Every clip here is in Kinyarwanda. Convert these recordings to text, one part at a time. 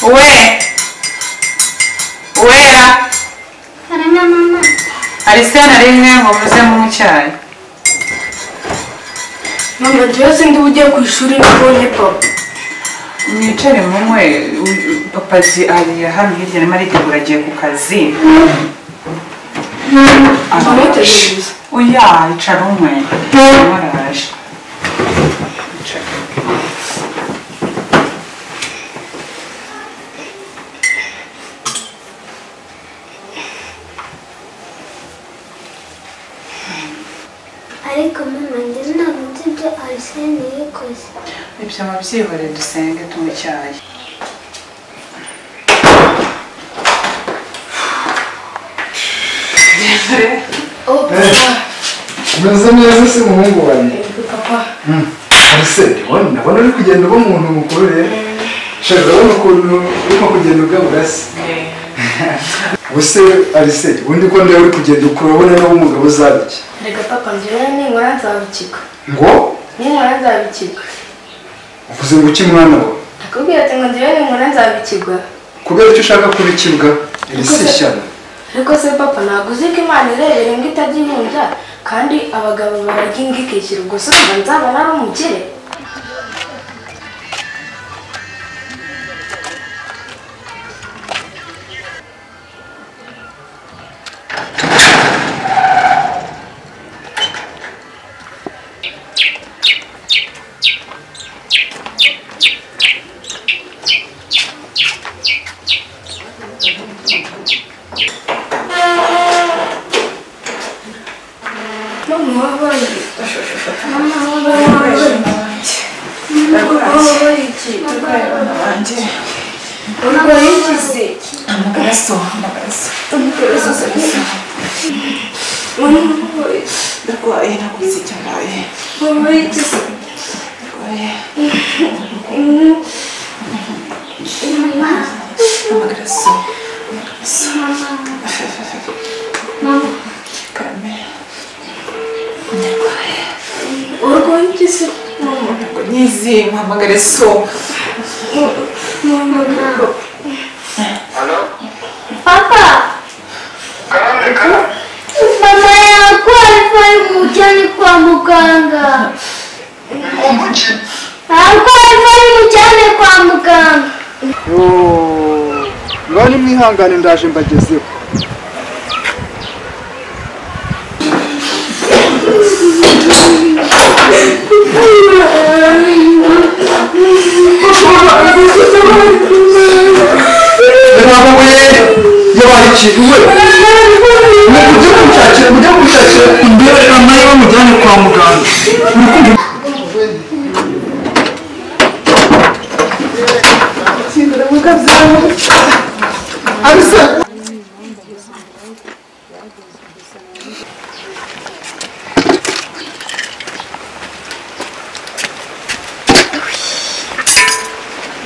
uwera uwera harana mama arisena rimwe ngo muzemo icyayi mama njyewe sindi ugiye ku ishuri nabonye papa mwicare munywe papaji ari hano hirya arimo aritegura agiye ku kazi tumutegereza oya icara umwe arimo araje Icara. ariko mama njye ntabwo nzi ibyo arisene yikoze ibyo mubyihorere dusenge tunywe icyayi Genda. oh papa umeze neza se umuhungu wanjye Yego, papa se ndabona ndabona uri kugenda uba umuntu mukuru rero shaka urabona ukuntu urimo kugenda ugabura se ubu se arise ubundi ko nawe uri kugenda ukurabona nawe umugabo uzaba iki reka papa njyewe ninkora nzabikika ngo ninkora nzabikika uvuze ngo uki mwana wawe nakubwira ati ngo njyewe ninkora nzabikigwa kubera icyo ushaka kubikibwa arise Gusa- shyano ariko se papa ntabwo uzi ko imana irebera imbwa itajya ihunja kandi abagabo bararya imbwa ikishyura ubwo se uba nzaba nari umukire mama wabaye mama wabaye mama wabaye iki wanjye urwaye iki se amaraso amaraso mama wabaye ndarwaye naguze icyo mbaye mama wabaye iki se ndarwaye mama amaraso mama mama karame urwaye iki se ntabwo nyizi amaraso mama wabaye papa mama yarwaye umujyane kwa muganga arwaye umujyane kwa muganga bari mwihangane ndaje mbagezeho yabaye yabaye ikintu we mujye kumushakira mujye kumushakira imbere mama ye bamujyane kwa muganga arisa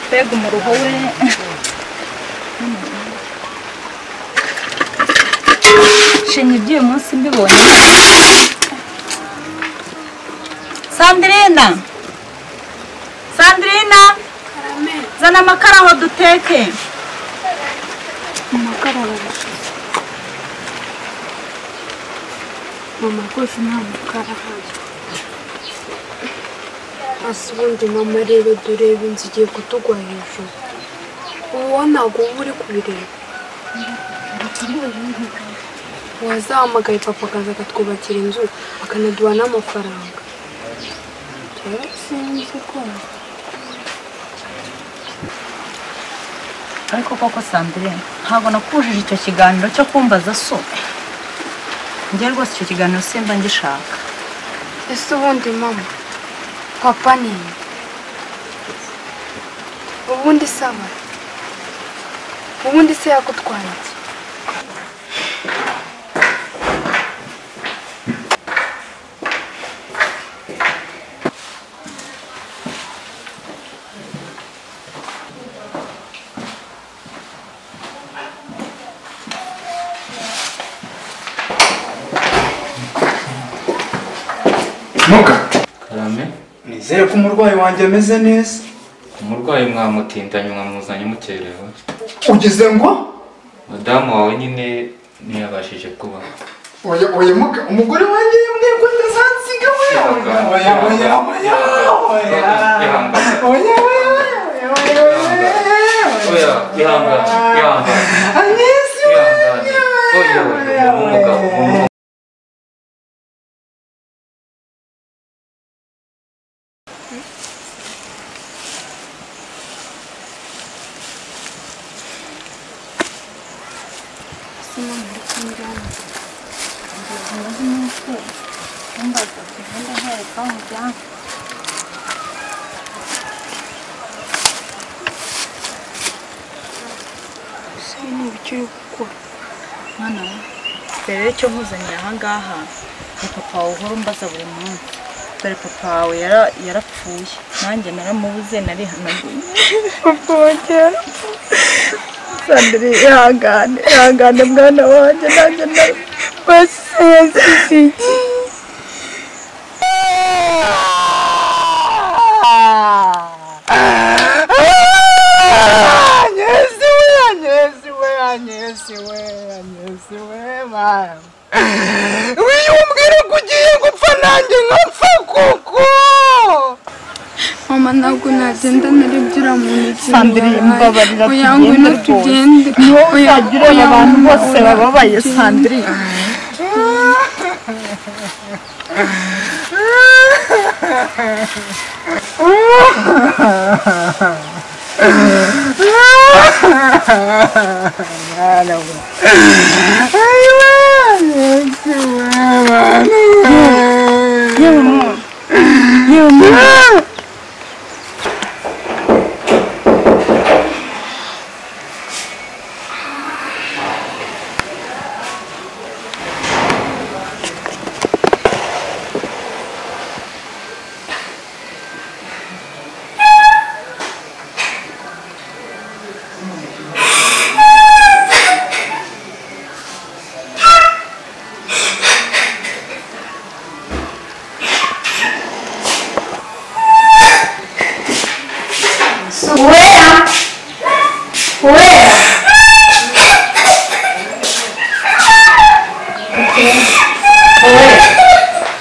mbega umuruho we shenya iby'uyu munsi mbibonye sandirina sandirina zana amakara ngo duteke mama rwose nta mukara ahari hasi ubundi mama rero durebe inzu igiye kutugwa hejuru uwo ntabwo uba uri kubireba wazahamagaye papa akaza akatwubakira inzu akanaduha n'amafaranga rero sinzi rwose ariko koko sandirina ntabwo nakujije icyo kiganiro cyo kumbaza so njye rwose icyo kiganiro simba ngishaka ese ubundi mama papa ni nde? ubundi saba ubundi se yakutwaye iki ntuka karame nizere ko umurwayi wanjye ameze neza umurwayi mwamutindanye mwamuzanye mukerewe ugize ngo madamu wawe nyine ntiyabashije kuba oya oya muga umugore wanjye yambwiye ko ntazansiga we oya oya oya oya oya oya oya oya oya ihangane ihangane anesi ihangane oya oya umugabo umugabo ese ni ibyo uri gukora mwana we dore icyo nkuzaniye aha ngaha ni papa wawe uhora umbaza buri munsi dore papa wawe yara- yarapfuye nanjye naramubuze narihanaguye papa wanjye yarapfuye sandra ihangane ihangane mwana wanjye nanjye narabasize yazizigiye mama ntabwo nagenda narebye mu ntoki Sandrine, mbabarira oya ngwino tugende rwose. tugende niho Oya, uzajya ureba oya, abantu bose oya, bababaye tugende. sandrine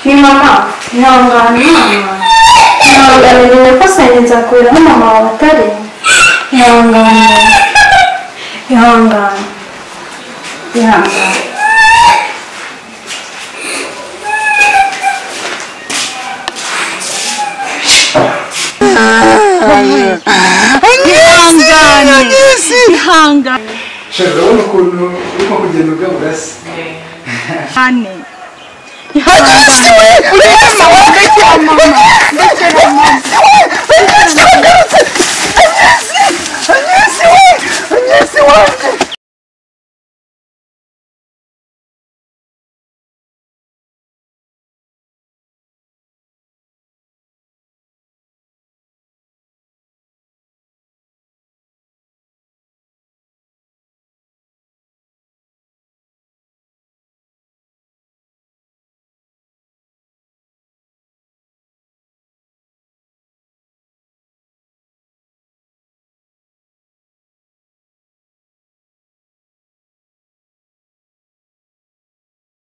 ni mama ihangane mama ihangane nyine ko sanje nzakurira aho mama wawe atari ihangane ihangane ihangane ihangane shaka urabona ukuntu urimo kugenda ugabura se ihangane ihangane